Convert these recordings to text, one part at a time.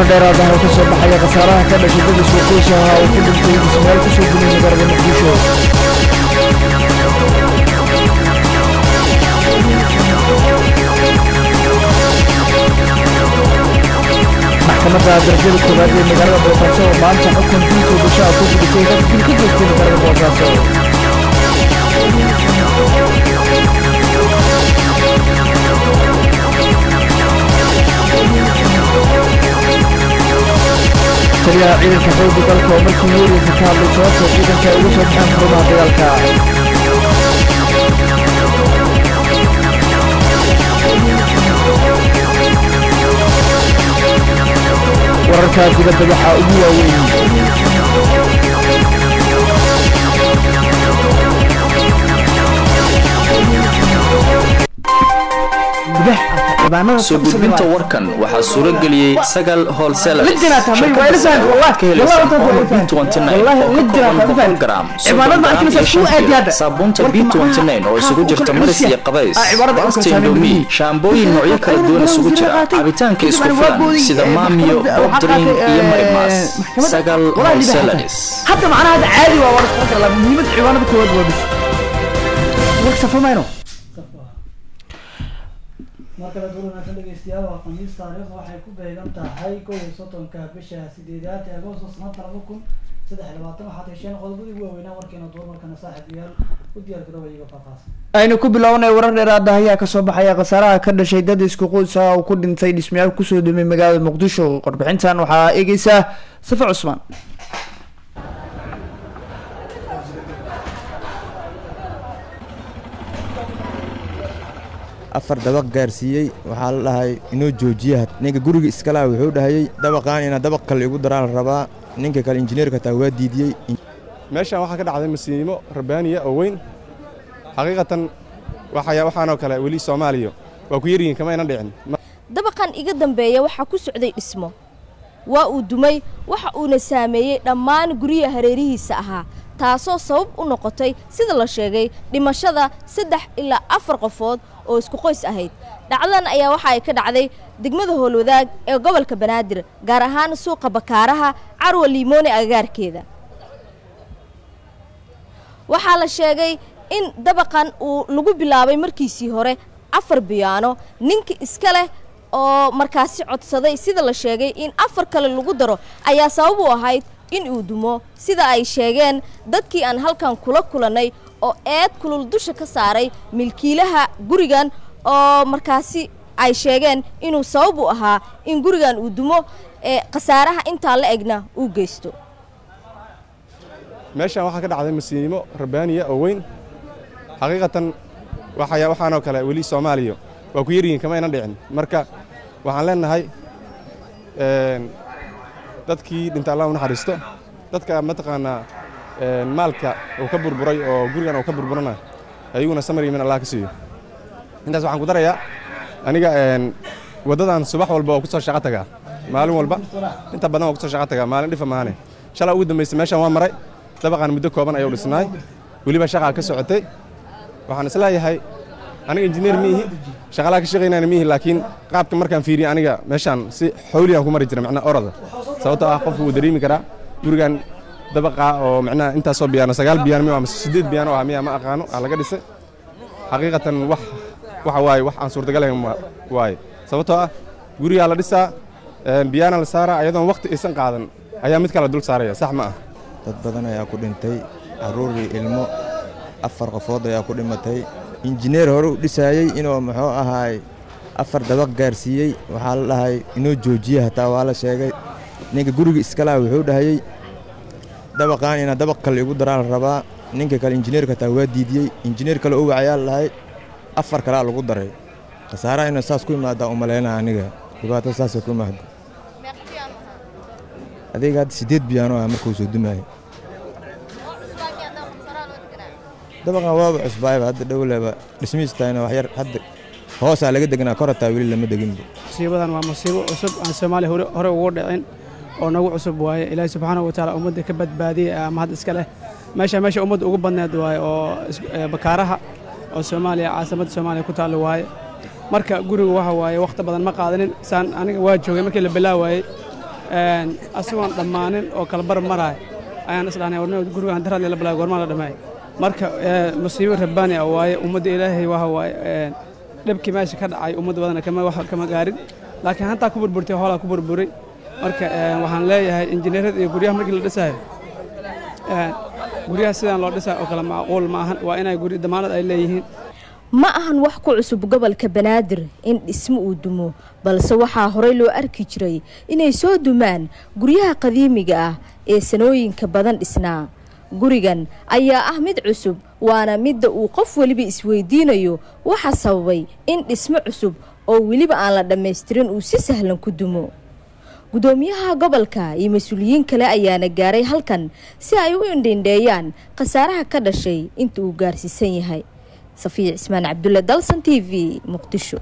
dheeraad ah oo ka soo baxaya khasaaraha ka dhashay dad isku qoys ah oo ku dhintay dhismayaal ku soo gulay magaalada muqdisho maxkamadda darajada koowaad ee magaalada boosaaso oo maanta xukun dilka gashaa ku gudisay dad dil ka geystay magaalada boosaaso taliyaha ciidanka xoogga dalka oo markii weeraysa ka hadlay sababta ciidanka ay uga soo baxaan furmaha dagaalka wararka dibadda waxaa ugu waaweyn soo gudbinta warkan waxaa suuro geliyey sagal holselaris Midna tamay, shirkadda waa ila Sagal fahmay, waxaad ka helaysaa wallahi, Omo wallahi, B29 wallahi, oo ka midna kooban ku fahmay. boqol gram Cibaadada soddon ma gram arkaysaa iyo suu shan aad kiilo yaada. saabuunta Warka B29 maxaa- oo isugu maxaa jirta ku maris kala iyo qabays Ah, cibaadada basta ku kala indomi saamay. shaambooyin noocyo kala duwan isugu jira cabitaanka isku filan sida maamiyo bob drink iyo marimas sagal holselaris hadda macnaha hadda caadi waa war isku kala muhiimad ciwaanada koowaad waa bis wax safamayno markale duur wanaagsan dhegeystayaal waa khamiis taariikhda waxay ku beegan tahay kow iyo soddonka bisha sideedaad ee agoosto sanadka laba kun saddex iyo labaatan waxaad hesheen qodobadii ugu waaweynaa warkeena duur markana saaxiibayaal u diyaar garooba iyaga faahfaahsan aynu ku bilownay warar dheeraada ayaa kasoo baxaya khasaaraha ka dhashay dad isku qoys ah oo ku dhintay dhismayaal kusoo dhimay magaalada muqdisho warbixintan waxaa eegeysa safa cusmaan afar dabaq gaarsiiyey waxaa la dhahay inoo joojiya ninka guriga iskalaha wuxuu dhahayey dabaqaan inaa dabaq kale igu daraa la rabaa ninka kale injineerka taa waa diidiyey meeshaan waxaa ka dhacday masiimo rabbaaniya oo weyn xaqiiqatan waxaya waxaanoo kale weli soomaaliya waa ku yaryihiin kama aynan dhicin dabaqan iga dambeeya waxaa ku socday dhismo waa uu dumay waxa uuna saameeyey dhammaan guryaha hareerihiisa ahaa taasoo sabab u noqotay sida la sheegay dhimashada saddex ilaa afar qofood oo isku qoys ahayd dhacdadan ayaa waxa ay ka dhacday degmada howlwadaag ee gobolka banaadir gaar ahaan suuqa bakaaraha carwa liimoone agagaarkeeda waxaa la sheegay in dabaqan uu lagu bilaabay markiisii hore afar biyaano ninka iska leh oo markaasi codsaday sida la sheegay in afar kale lagu daro ayaa sabab u ahayd in uu dumo sida ay sheegeen dadkii aan halkan kula kulannay oo eed kulul dusha ka saaray milkiilaha gurigan oo markaasi ay sheegeen inuu sabab u ahaa in gurigan uu dumo ee khasaaraha intaa la egna uu geysto meeshaan waxaa ka dhacday masiimo rabbaaniya oo weyn xaqiiqatan waxaya waxaanoo kale weli soomaaliya waa ku yaryihiin kama aynan dhicin marka waxaan leenahay dadkii dhinta allah u naxariisto dadka mataqaanaa maalka uu ka burburay oo gurigan uu ka burburana ayaguna samar yimin allah ka siiyo intaas waxaan ku darayaa aniga waddadan subax walba oo ku soo shaqo tagaa maalin walba inta badan waa ku soo shaqo tagaa maalin dhifa maahane shalaa ugu dambaysa meeshaan waa maray dabaqaan muddo kooban ayuu dhisnaay weliba shaqaa ka socotay waxaan isleeyahay aniga injineer miihi shaqalaha ka shaqaynayna miihi laakiin qaabka markaan fiiriye aniga meeshaan si xawliyaan ku mari jira macnaa orada sababtoo ah qofku wuu dareemi karaa gurigan dabaqa oo macnaha intaasoo biyaano sagaal biyaano miya mise siddeed biyaano ah miya ma aqaano aa laga dhisay xaqiiqatan wax waxa waaye wax aan suurtagalayn waaye sababtoo ah gurigaa la dhisaa biyaana la saaraa ayadoon waqti aysan qaadan ayaa mid kale dul saaraya sax ma ah dad badan ayaa ku dhintay carruur iyo ilmo afar qofood ayaa ku dhimatay injineer hore u dhisaayey inuu muxuu ahaay afar dabaq gaarsiiyey waxaa la dhahay inoo joojiya hataa waa la sheegay ninka guriga iskalaha wuxuu dhahayey dabaqaan inaa dabaq kale igu daraa la rabaa ninka kale injineerka taa waa diidiyey injineer kale u wacayaa la dhahay afar kalea lagu daray khasaaraha inuu saas ku imaadaa u malaynaa aniga dhibaato saasay ku imaada adiga hadda siddeed biyaano ah markuu soo dumaayay dabaqan waaba cusbaayba hadda dhowleba dhismihiistahayna wax yar hadda hoosaa laga degnaa korataa weli lama deginba musiibadan waa musiibo cusub aan soomaaliya hore hore ugu dhicin oo nagu cusub waaye ilaahi subxaanahu wa tacaala ummadda ka badbaadiyey ama had iska leh meesha meesha ummadda ugu badneed waaye oo is- ee, bakaaraha oo soomaaliya caasimadda soomaaliya ku taallo waaye marka guriga waxa waaye wakhti badan ma qaadanin saan aniga waa joogay markii la bilaawaayey asigoon dhammaanin oo kala bar maraay ayaan isdhahnay warna gurigaan daraad la bilaay goormaa la dhammeey marka musiibo rabbaani ah waaye ummadda ilaahay waxa waaye dhibkii meesha ka dhacay ummadda badana kama wax kama gaarin laakiin hantaa ku burburtay hoolaa ku burburay marka waxaan leeyahay injineerada iyo guryaha markii la dhisayo guryaha sidaan loo dhisayo oo kale macquul ma ahan waa inay guri damaanad ay leeyihiin ma ahan wax ku cusub gobolka banaadir in dhismo uu dumo balse waxaa horey loo arki jiray inay soo dumaan guryaha qadiimiga ah ee sanooyinka badan dhisnaa gurigan ayaa ah mid cusub waana midda uu qof weliba isweydiinayo waxaa sababay in dhismo cusub oo weliba aan la dhammaystirin uu si sahlan ku dumo gudoomiyaha gobolka iyo mas-uuliyiin kale ayaana gaaray halkan si ay u indhindheeyaan khasaaraha ka dhashay inta uu gaarsiisan yahay safiya cismaan cabdulle dalsan t v muqdisho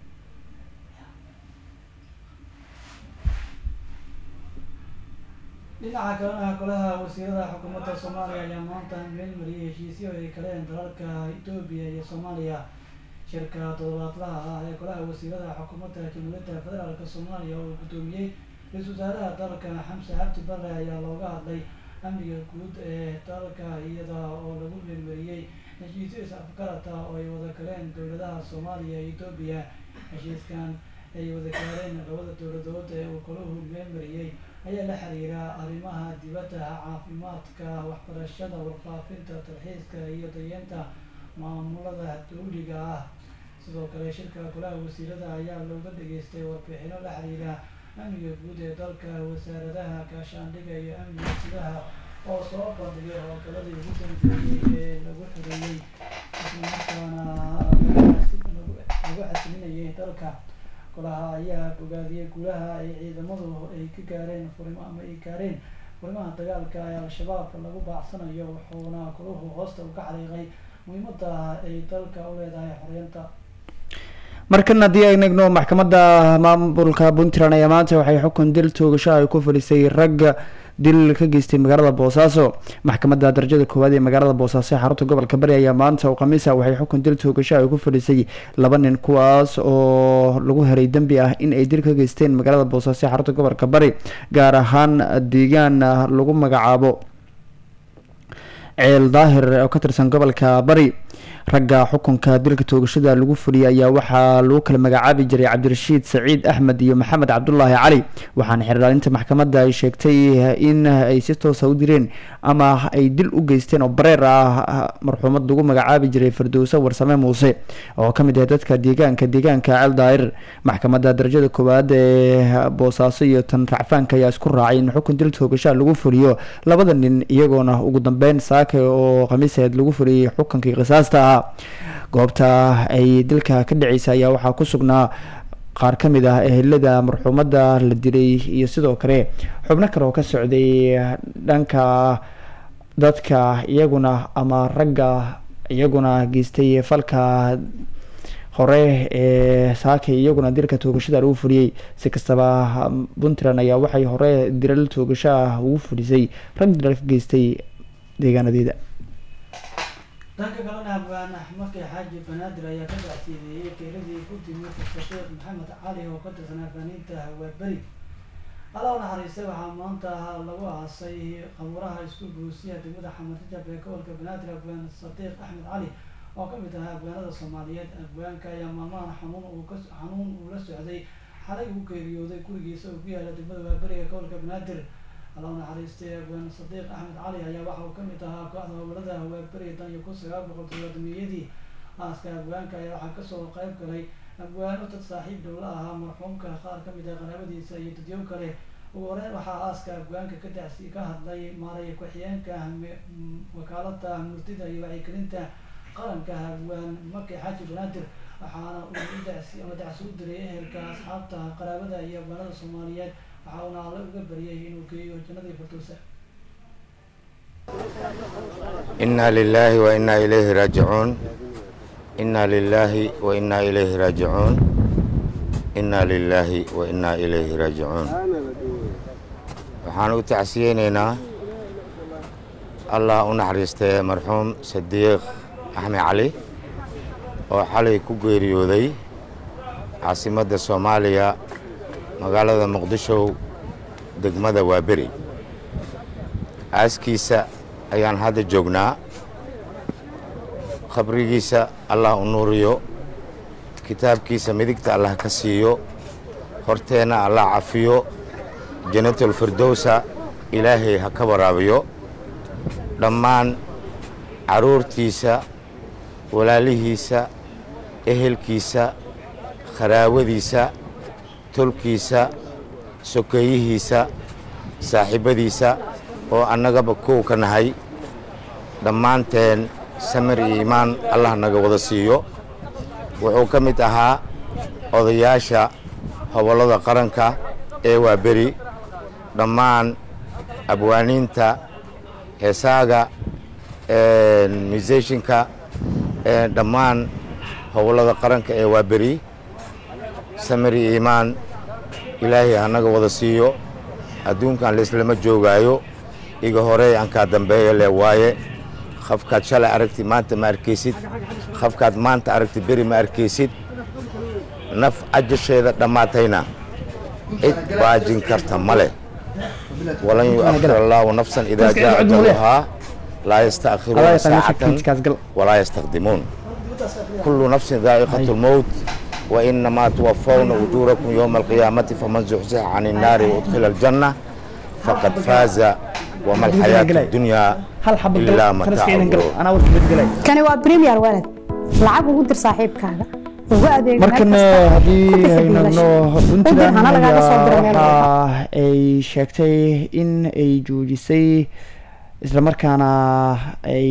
dhinaca kalena golaha wasiirada xukuumadda soomaaliya ayaa maanta meel mariyay heshiisyo ay kaleen dalalka etoobiya iyo soomaaliya shirka toddobaadlaha ah ee golaha wasiirada xukuumadda jamhuuriyadda federaalk soomaaliya oo guddoomiyey ra-iisul wasaaraha dalka xamse cabdi bare ayaa looga hadlay amniga guud ee dalka iyada oo lagu meelmariyey heshiisyo is-afgarata oo ay wada galeen dowladaha soomaaliya iyo etoobiya heshiiskan ay wada gaareen labada dowladood ee uu golahu meelmariyey ayaa la xiriira arrimaha dibadda caafimaadka waxbarashada warfaafinta talxiiska iyo dayeenta maamulada dawliga ah sidoo kale shirka golaha wasiirada ayaa looga dhageystay warbixino la xiriira amniga guud ee dalka wasaaradaha gaashaandhiga iyo amniga gudaha oo soo bandhigay howlgaladii ugu dambeeyey ee lagu xoreeyey islamarkaana lagu xasilinayay dalka golaha ayaa bogaadiyey guulaha ay ciidamadu ay ka gaareen furimo ama ay gaareen furimaha dagaalka ee al-shabaab lagu baacsanayo wuxuuna golahu hoosta uga xariiqay muhiimadda ay dalka u leedahay xoreynta markan haddii ay eegno maxkamadda maamulka puntland ayaa maanta waxay xukun dil toogasho ay ku fadhisay ragga dil ka geystay magaalada boosaaso maxkamadda darajada koowaad ee magaalada boosaaso ee xarunta gobolka bari ayaa maanta oo khamiisa waxay xukun dil toogasho ay ku fadhisay laba nin kuwaas oo lagu heray dembi ah in ay dil ka geysteen magaalada boosaaso ee xarunta gobolka bari gaar ahaan deegaan lagu magacaabo ceel daahir oo ka tirsan gobolka bari ragga xukunka dilka toogashada lagu fuliyay ayaa waxaa lagu kala magacaabi jiray cabdirashiid saciid axmed iyo maxamed cabdulaahi cali waxaana xeerdhaalinta maxkamadda ay sheegtay in ay si toosa u direen ama ay dil u geysteen oo bareer ah marxuumad lagu magacaabi jiray firdowse warsame muuse oo kamid ah dadka deegaanka deegaanka ceel daahir maxkamadda darajada koowaad ee boosaaso iyo tan racfaanka ayaa isku raacay in xukun dil toogasha lagu fuliyo labada nin iyagoona ugu dambeyn saake oo khamiiseed lagu fuliyay xukunkii qisaasta ah goobta ay dilka ka dhaceysa ayaa waxaa ku sugnaa qaar ka mid ah ehelada marxuumadda la dilay iyo sidoo kale xubno kale oo ka socday dhanka dadka iyaguna ama ragga iyaguna geystay falka hore ee saakay iyaguna dilka toogashada lagu fuliyey si kastaba puntland ayaa waxay hore dilal toogasho ah ugu fulisay rag dilal ka geystay deegaanadeeda dhanka kalena abgaan axmedka xaaji banaadir ayaa ka dacsiideeyey keeradii ku timid shaqiiq maxamed cali oo ka tirsan afgaaniinta hawaaberi alla u naxariistay waxaa maanta lagu aasay qabuuraha isku buusiya degmada xamarjajab ee gobolka banaadir abgaan sadiiq axmed cali oo ka mid ahaa abgaanada soomaaliyeed abgaanka ayaa maalmahan xanuun uu ka xanuun uu la socday xalay uu geeriyooday gurigiisa oo ku yaala degmada waaberi ee gobolka banaadir alla u naxariistay abgaan sadiiq axmed cali ayaa waxa uu kamid ahaa kooxda gobolada hawaaberi tan iyo kun sagaal boqol todobaatamiyadii aaska abgaanka ayaa waxaa kasoo qayb galay abgaano dad saaxiib dhowla ahaa marxuumka qaar kamid ah qaraabadiisa iyo dadyow kale ugu horeyn waxaa aaska abgaanka ka dacsi ka hadlay maaray ku-xigeenka wakaalada murtida iyo wacyigelinta qaranka abgaan maki xaaji banaadir waxaana uu dacsi ama dacsi u diray ehelka asxaabta qaraabada iyo abgaanada soomaaliyeed waxa uuna alle uga baryay inuu geeyo jannadii firdowsa إنا لله وإنا إليه راجعون إنا لله وإنا إليه راجعون إنا لله وإنا إليه راجعون waxaan u tacsiyeynaynaa allah u naxariistay marxuum sadiiq axmed cali oo xalay ku geeriyooday caasimadda soomaaliya magaalada muqdisho degmada waaberi aaskiisa ayaan hadda joognaa khabrigiisa allah u nuuriyo kitaabkiisa midigta allah ka siiyo horteenna allah cafiyo janatulfirdowsa ilaahay ha ka waraabiyo dhammaan carruurtiisa walaalihiisa ehelkiisa kharaawadiisa tolkiisa sokeeyihiisa saaxiibbadiisa oo annagaba kow ka nahay dhammaanteen samir iyo iimaan allah naga wada siiyo wuxuu ka mid ahaa odayaasha hobollada qaranka ee waa beri dhammaan abwaaniinta heesaaga museshinka dhammaan hobollada qaranka ee waa beri samir iyo iimaan ilaahay hanaga wada siiyo adduunkan laislama joogaayo iga horey ankaa dambeeya le waaye qafkaad shalay aragti maanta ma arkaysid qafkaad maanta aragti beri ma arkaysid naf cajasheeda dhammaatayna cid baajin karta ma leh walan yuakhir allaahu nafsan idaa jaa ajaluhaa laa yasta'khiruuna saacatan walaa yastaqdimuun kullu nafsin daa'iqatu lmowt وإنما توفون أجوركم يوم القيامة فمن زحزح عن النار وأدخل الجنة فقد فاز وما الحياة الدنيا إلا متاع kani waa premier walad lacag ugu dir saaxiibkaaga ugu adeeg markan haddii haynagno puntland waxa ay sheegtay in ay joojisay islamarkaana ay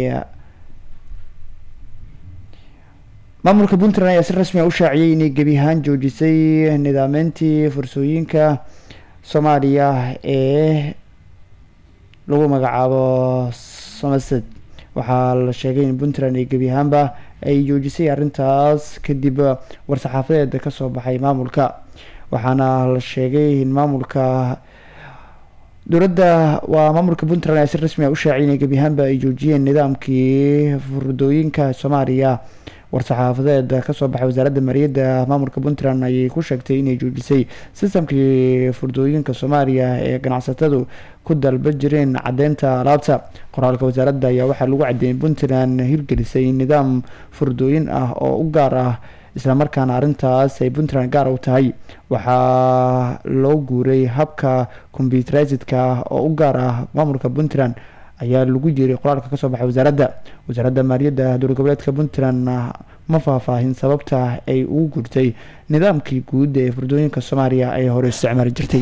maamulka puntland ayaa si rasmi a u shaaciyey inay gebi ahaan joojisay nidaameyntii fursooyinka soomaaliya ee lagu magacaabo somerset waxaa la sheegay in puntland ay gebi ahaanba ay joojisay arrintaas kadib war-saxaafadeed kasoo baxay maamulka waxaana la sheegay in maamulka dowladda waa maamulka puntland ayaa si rasmi a u shaaciyay inay gebi ahaanba ay joojiyeen nidaamkii furdooyinka soomaaliya war-saxaafadeed kasoo baxay wasaaradda maaliyadda maamulka puntland ayay ku sheegtay inay joojisay sistamkii furdooyinka soomaaliya ee ganacsatadu ku dalba jireen caddeynta alaabta qoraalka wasaaradda ayaa waxaa lagu cadeeyay puntland hirgelisay nidaam furdooyin ah oo u gaar ah islamarkaana arrintaas ay puntland gaar u tahay waxaa loo guuray habka combyuterizedka oo u gaar ah maamulka puntland ayaa lagu jiray qoraalka kasoo baxay wasaaradda wasaaradda maaliyadda dowlad goboleedka puntland ma faahfaahin sababta ay ugu gurtay nidaamkii guud ee furdooyinka soomaaliya ay hore isticmaali jirtay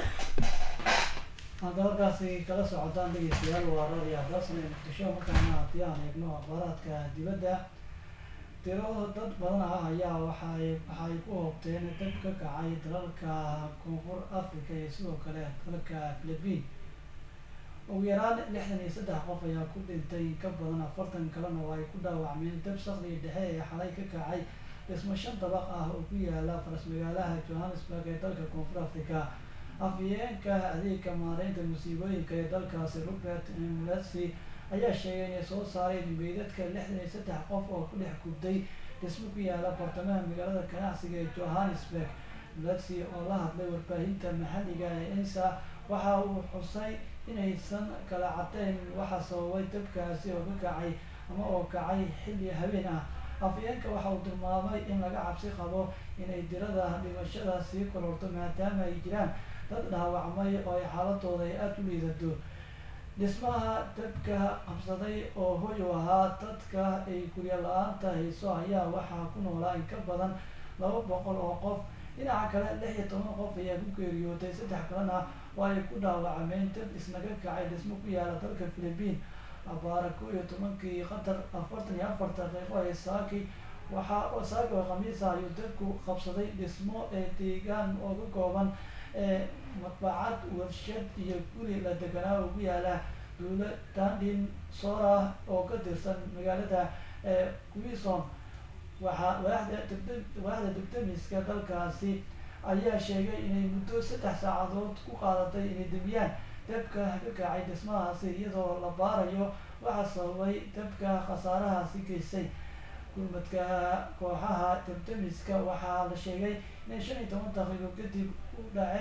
hadda halkaasi kala socotaan dhegeystayaal waa radio abdasan ee muqdisho markaana haddii aan eegno akhbaaraadka dibadda tiro dad badan ah ayaa waxay waxay ku hoobteen dab ka kacay dalalka koonfur africa iyo sidoo kale dalalka philippine ugu yaraan lixdan iyo saddex qof ayaa ku dhintay in ka badan afartan kalena oo ay ku dhaawacmeen dab sakdiga dhexe ee xalay ka kacay dhismo shan dabaq ah oo ku yaala faras magaalaha johannesburg ee dalka koonfur africa afhayeenka adeegka maareynta musiibooyinka ee dalkaasi robert mulasi ayaa sheegay inay soo saareen meydadka lixdan iyo saddex qof oo ku dhex gubtay dhismo ku yaala bartamaha magaalada ganacsiga ee johannesburg mulasi oo la hadlay warbaahinta maxalliga ee ensa waxa uu xusay inaysan kala cadeyn waxa sababay dabkaasi oo ka kacay ama oo kacay xilli habeen ah afhayeenka waxa uu tilmaamay in laga cabsi qabo inay dirada dhimashada sii kororto maadaama ay jiraan dad dhaawacmay oo ay xaaladooda ay aada u liidato dhismaha dabka qabsaday oo hoy u ahaa dadka ay guryo la-aanta hayso ayaa waxaa ku noolaa in ka badan laba boqol oo qof dhinaca kale lix iyo toban qof ayaa ku geeriyootay saddex kalena oo ay ku dhaawacmeen dab isnaga kacay dhismo ku yaala dalka philippine abaara ko iyo tobankii qatar afartan iyo afar daqiiqo ee saaki waxaa saaki oo khamiisa ayuu dabku qabsaday dhismo ee deegaan oo ka kooban ee madbacad warshad iyo guri la deganaa oo ku yaala duula dandin sora oo ka tirsan magaalada ee quison waxaa waaxda degde waaxda degdemiska dalkaasi ayaa sheegay inay muddo saddex saacadood ku qaadatay inay debiyaan dabka ka kacay dhismahaasi iyadoo la baarayo waxaa sababay dabka khasaarahaasi geystay gurmadka kooxaha debdemiska waxaa la sheegay inay shan iyo toban daqiiqo kadib u dhaceen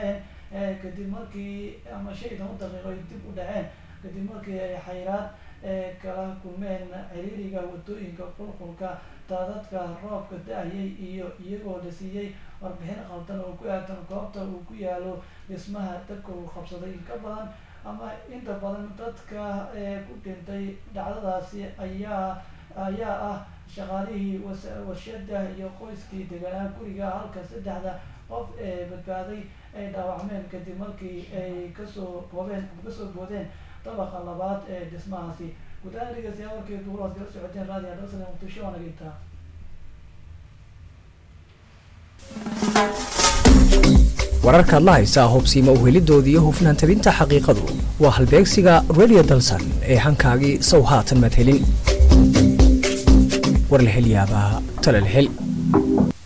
kadib markii ama shan iyo toban daqiiqo ay dib u dhaceen kadib markii ay xayraad kala kulmeen ciriiriga wadooyinka qulqulka daadadka roobka da-ayay iyo iyagoo la siiyey warbixin qaldan oo ku aadan goobta uu ku yaalo dhismaha dabka uu qabsaday in ka badan ama inta badan dadka ku dhintay dhacdadaasi ayaa ayaa ah shaqaalihii warshada iyo qoyskii deganaa guriga halka saddexda qof ee badbaaday ay dhaawacmeen kadib markii ay kasoo boobeen ama kasoo boodeen dabaqa labaad ee dhismahaasi guud ahaan dhegeystayaal warkii duulaad kala socoteen raadiyo dalsane muqdisho waa naga intaa wararkaad la haysaa hubsiima uhelidooda iyo hufnaan tabinta xaqiiqadu waa halbeegsiga radio dalsan ee hankaagii sow haatan madhelin war la hel yaabaa tale la hel